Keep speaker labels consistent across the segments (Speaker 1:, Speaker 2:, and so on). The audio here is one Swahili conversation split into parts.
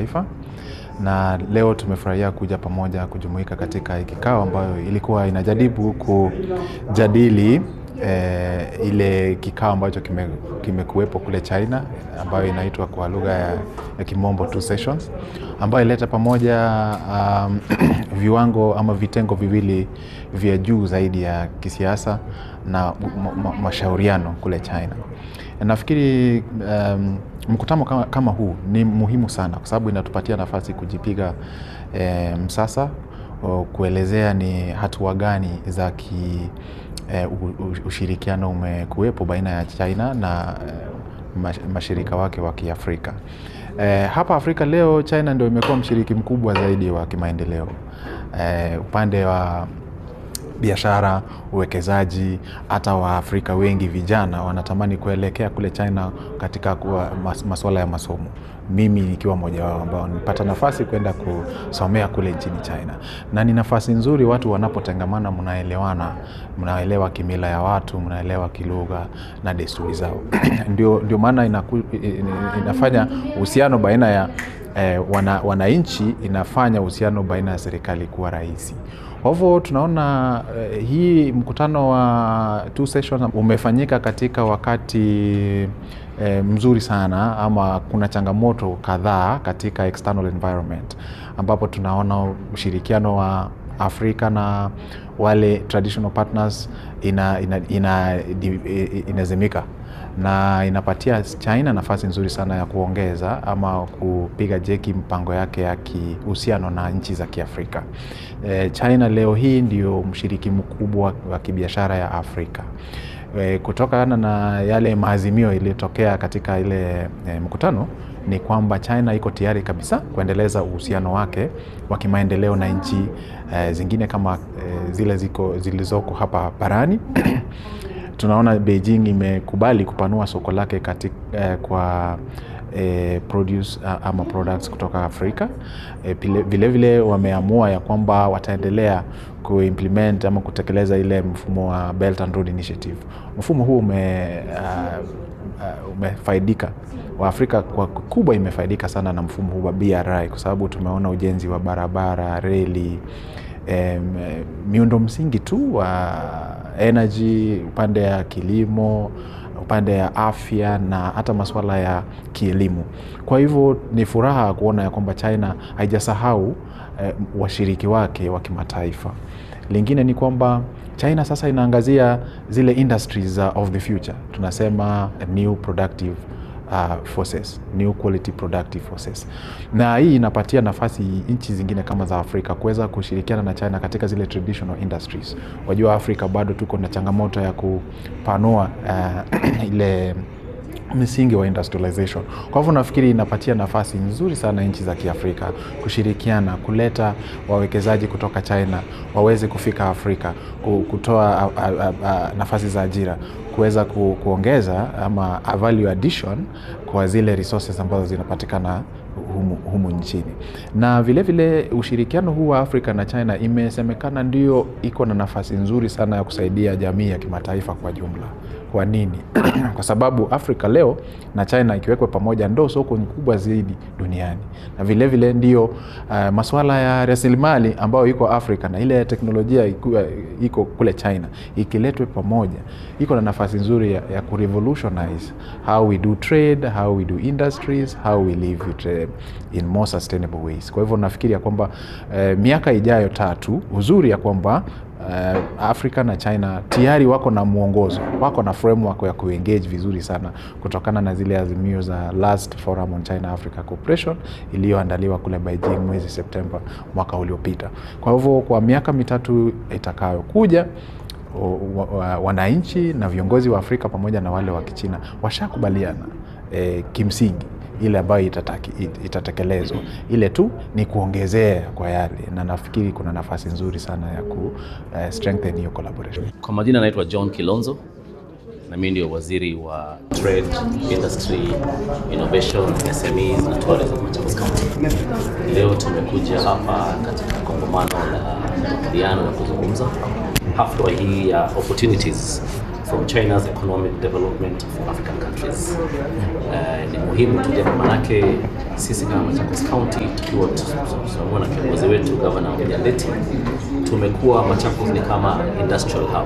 Speaker 1: kimataifa na leo tumefurahia kuja pamoja kujumuika katika kikao ambayo ilikuwa inajaribu kujadili eh, ile kikao ambacho kimekuwepo kime kule China ambayo inaitwa kwa lugha ya, ya kimombo two sessions ambayo ileta pamoja um, viwango ama vitengo viwili vya juu zaidi ya kisiasa na mashauriano kule China. Nafikiri um, mkutano kama, kama huu ni muhimu sana kwa sababu inatupatia nafasi kujipiga e, msasa kuelezea ni hatua gani za ki e, ushirikiano umekuwepo baina ya China na e, mashirika wake wa Kiafrika. E, hapa Afrika leo China ndio imekuwa mshiriki mkubwa zaidi wa kimaendeleo e, upande wa biashara, uwekezaji. Hata Waafrika wengi vijana wanatamani kuelekea kule China katika mas, masuala ya masomo. Mimi nikiwa mmoja wao ambao nilipata nafasi kwenda kusomea kule nchini China, na ni nafasi nzuri. Watu wanapotengamana, mnaelewana, mnaelewa kimila ya watu, mnaelewa kilugha na desturi zao ndio, ndio maana inaku, inafanya uhusiano baina ya eh, wananchi wana inafanya uhusiano baina ya serikali kuwa rahisi. Kwa hivyo tunaona uh, hii mkutano wa two sessions umefanyika katika wakati uh, mzuri sana, ama kuna changamoto kadhaa katika external environment ambapo tunaona ushirikiano wa Afrika na wale traditional partners ina, ina, ina, inazimika na inapatia China nafasi nzuri sana ya kuongeza ama kupiga jeki mpango yake ya kihusiano na nchi za Kiafrika. E, China leo hii ndio mshiriki mkubwa wa kibiashara ya Afrika. E, kutokana na yale maazimio iliyotokea katika ile e, mkutano ni kwamba China iko tayari kabisa kuendeleza uhusiano wake wa kimaendeleo na nchi e, zingine kama e, zile ziko zilizoko hapa barani tunaona Beijing imekubali kupanua soko lake katika, eh, kwa eh, produce ama products kutoka Afrika. Eh, vilevile vile wameamua ya kwamba wataendelea kuimplement ama kutekeleza ile mfumo wa Belt and Road Initiative. Mfumo huu ume, uh, uh, umefaidika Waafrika kwa kubwa imefaidika sana na mfumo huu wa BRI kwa sababu tumeona ujenzi wa barabara, reli Um, miundo msingi tu wa energy, upande ya kilimo, upande ya afya na hata masuala ya kielimu. Kwa hivyo ni furaha kuona ya kwamba China haijasahau uh, washiriki wake wa kimataifa. Lingine ni kwamba China sasa inaangazia zile industries uh, of the future, tunasema new productive Uh, forces, new quality productive forces. Na hii inapatia nafasi nchi zingine kama za Afrika kuweza kushirikiana na China katika zile traditional industries. Wajua Afrika bado tuko na changamoto ya kupanua uh, ile misingi wa industrialization. Kwa hivyo nafikiri inapatia nafasi nzuri sana nchi za Kiafrika kushirikiana, kuleta wawekezaji kutoka China waweze kufika Afrika, kutoa a, a, a, nafasi za ajira, kuweza ku, kuongeza ama a value addition kwa zile resources ambazo zinapatikana humu, humu nchini. Na vilevile vile ushirikiano huu wa Afrika na China imesemekana ndio iko na nafasi nzuri sana ya kusaidia jamii ya kimataifa kwa jumla. Kwa nini? Kwa sababu Afrika leo na China ikiwekwa pamoja ndo soko kubwa zaidi duniani, na vilevile vile ndio uh, masuala ya rasilimali ambayo iko Afrika na ile teknolojia iku, iko kule China ikiletwe pamoja, iko na nafasi nzuri ya, ya kurevolutionize how we do trade, how we do industries, how we live it, uh, in more sustainable ways. Kwa hivyo nafikiri ya kwamba uh, miaka ijayo tatu, uzuri ya kwamba Uh, Afrika na China tayari wako na mwongozo, wako na framework ya kuengage vizuri sana kutokana na zile azimio za last forum on China Africa Cooperation iliyoandaliwa kule Beijing mwezi Septemba mwaka uliopita. Kwa hivyo kwa miaka mitatu itakayokuja wananchi na viongozi wa Afrika pamoja na wale wa Kichina washakubaliana eh, kimsingi ile ambayo itataki, it, itatekelezwa. Ile tu ni kuongezea kwa yale, na nafikiri kuna nafasi nzuri sana ya ku uh, strengthen hiyo collaboration.
Speaker 2: Kwa majina naitwa John Kilonzo na mimi ndio waziri wa Trade, Industry, Innovation, SMEs na Tourism Machakos County. Leo tumekuja hapa katika kongamano la makubaliano na kuzungumza hafla hii ya opportunities from China's economic development of African countries. Uh, ni muhimu tuje, manake sisi kama Machakos County tukiwa tunaona na kiongozi wetu Governor Mujadeti, tumekuwa Machakos ni kama industrial hub.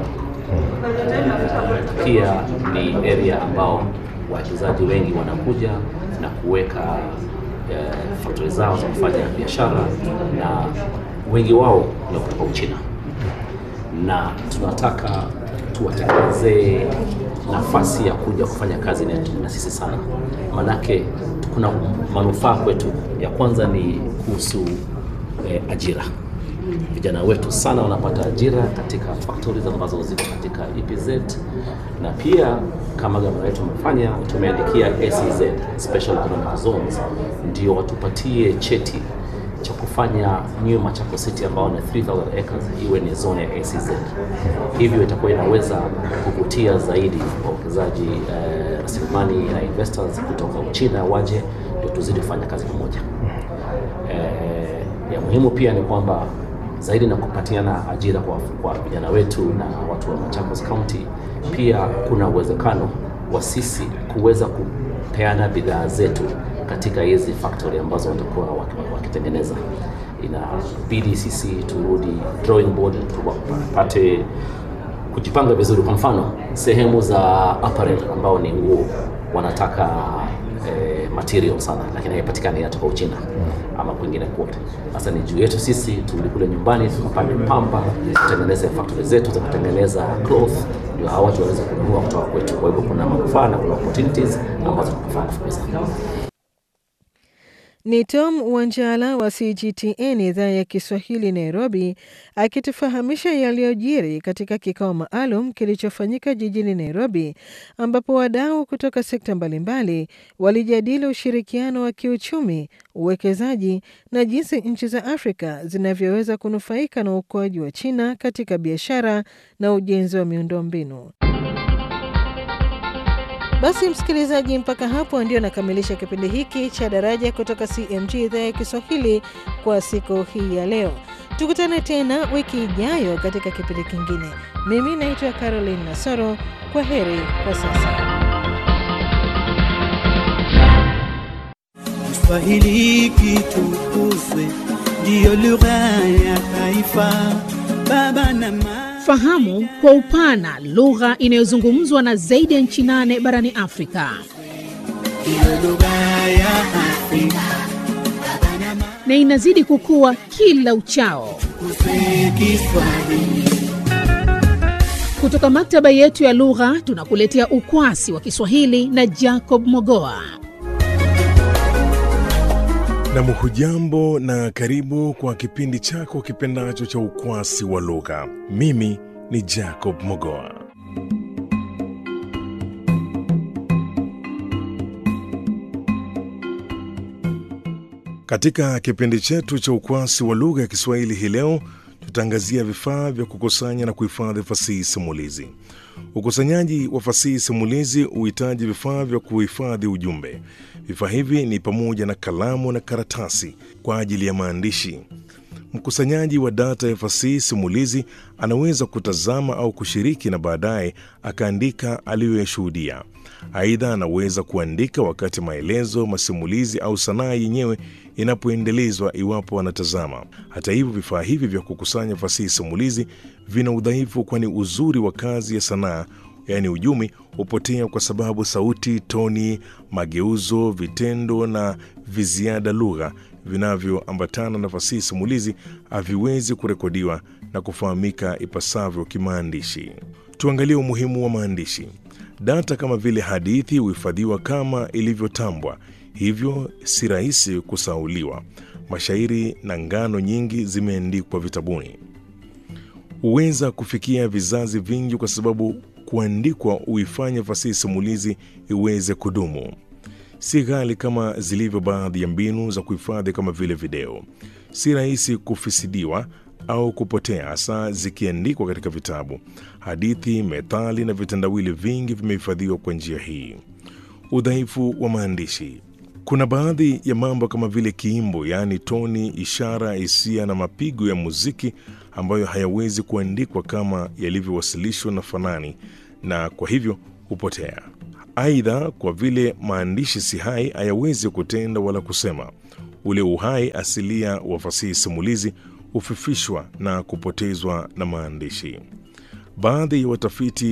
Speaker 2: Uh, pia ni area ambao wawekezaji wengi wanakuja na kuweka uh, factory zao za kufanya biashara na wengi wao ni kutoka Uchina na tunataka tuwatengenezee nafasi ya kuja kufanya kazi na, na sisi sana, manake kuna manufaa kwetu. Ya kwanza ni kuhusu eh, ajira. Vijana wetu sana wanapata ajira katika factories ambazo ziko katika EPZ, na pia kama gavana wetu amefanya, tumeandikia SEZ, Special Economic Zones, ndio watupatie cheti cha kufanya New Machakos City ambao ni 3000 acres iwe ni zone ya ACZ. Hivyo itakuwa inaweza kuvutia zaidi wawekezaji eh, rasilimali na investors kutoka Uchina waje, ndio tuzidi kufanya kazi pamoja. Eh, ya muhimu pia ni kwamba zaidi na kupatiana ajira kwa kwa vijana wetu na watu wa Machakos County, pia kuna uwezekano wa sisi kuweza kupeana bidhaa zetu katika hizi factory ambazo watakuwa wakitengeneza. Inabidi sisi turudi drawing board, tupate kujipanga vizuri. Kwa mfano sehemu za apparel ambao ni nguo wanataka eh, material sana, lakini haipatikani hata kwa Uchina ama kwingine kote. Sasa ni juu yetu sisi turudi kule nyumbani, tukapande pamba, tutengeneze factory zetu za kutengeneza cloth, ndio hawa watu waweze kununua kutoka kwetu. Kwa hivyo kuna manufaa na kuna opportunities ambazo tunafaa kufukuza.
Speaker 3: Ni Tom Wanjala wa CGTN idhaa ya Kiswahili Nairobi, akitufahamisha yaliyojiri katika kikao maalum kilichofanyika jijini Nairobi, ambapo wadau kutoka sekta mbalimbali walijadili ushirikiano wa kiuchumi, uwekezaji na jinsi nchi za Afrika zinavyoweza kunufaika na ukuaji wa China katika biashara na ujenzi wa miundombinu. Basi msikilizaji, mpaka hapo ndio nakamilisha kipindi hiki cha Daraja kutoka CMG idhaa ya Kiswahili kwa siku hii ya leo. Tukutane tena wiki ijayo katika kipindi kingine. Mimi naitwa Caroline Nasoro. Kwa heri kwa sasa.
Speaker 4: Kiswahili kitukuzwe, ndiyo lugha ya taifa. Baba na mama
Speaker 5: Fahamu kwa upana lugha inayozungumzwa na zaidi ya nchi nane barani Afrika.
Speaker 4: ndiyo lugha ya Afrika. Baba na mama
Speaker 5: na inazidi kukua kila uchao.
Speaker 4: tukuze Kiswahili.
Speaker 5: Kutoka maktaba yetu ya lugha tunakuletea ukwasi wa Kiswahili na Jacob Mogoa.
Speaker 6: Nam, hujambo na karibu kwa kipindi chako kipendacho cha ukwasi wa lugha. Mimi ni Jacob Mogoa. Katika kipindi chetu cha ukwasi wa lugha ya Kiswahili hii leo tutaangazia vifaa vya kukusanya na kuhifadhi fasihi simulizi. Ukusanyaji wa fasihi simulizi huhitaji vifaa vya kuhifadhi ujumbe. Vifaa hivi ni pamoja na kalamu na karatasi kwa ajili ya maandishi. Mkusanyaji wa data ya fasihi simulizi anaweza kutazama au kushiriki na baadaye akaandika aliyoyashuhudia. Aidha, anaweza kuandika wakati maelezo, masimulizi au sanaa yenyewe inapoendelezwa iwapo anatazama. Hata hivyo, vifaa hivi vya kukusanya fasihi simulizi vina udhaifu, kwani uzuri wa kazi ya sanaa yaani ujumi hupotea kwa sababu sauti, toni, mageuzo, vitendo na viziada lugha vinavyoambatana na fasihi simulizi haviwezi kurekodiwa na kufahamika ipasavyo kimaandishi. Tuangalie umuhimu wa maandishi. Data kama vile hadithi huhifadhiwa kama ilivyotambwa, hivyo si rahisi kusahauliwa. Mashairi na ngano nyingi zimeandikwa vitabuni, huweza kufikia vizazi vingi kwa sababu kuandikwa huifanya fasihi simulizi iweze kudumu. Si ghali kama zilivyo baadhi ya mbinu za kuhifadhi kama vile video. Si rahisi kufisidiwa au kupotea, hasa zikiandikwa katika vitabu. Hadithi, methali na vitendawili vingi vimehifadhiwa kwa njia hii. Udhaifu wa maandishi. Kuna baadhi ya mambo kama vile kiimbo, yaani toni, ishara, hisia na mapigo ya muziki ambayo hayawezi kuandikwa kama yalivyowasilishwa na fanani na kwa hivyo hupotea. Aidha, kwa vile maandishi si hai, hayawezi kutenda wala kusema, ule uhai asilia wa fasihi simulizi hufifishwa na kupotezwa na maandishi. Baadhi ya watafiti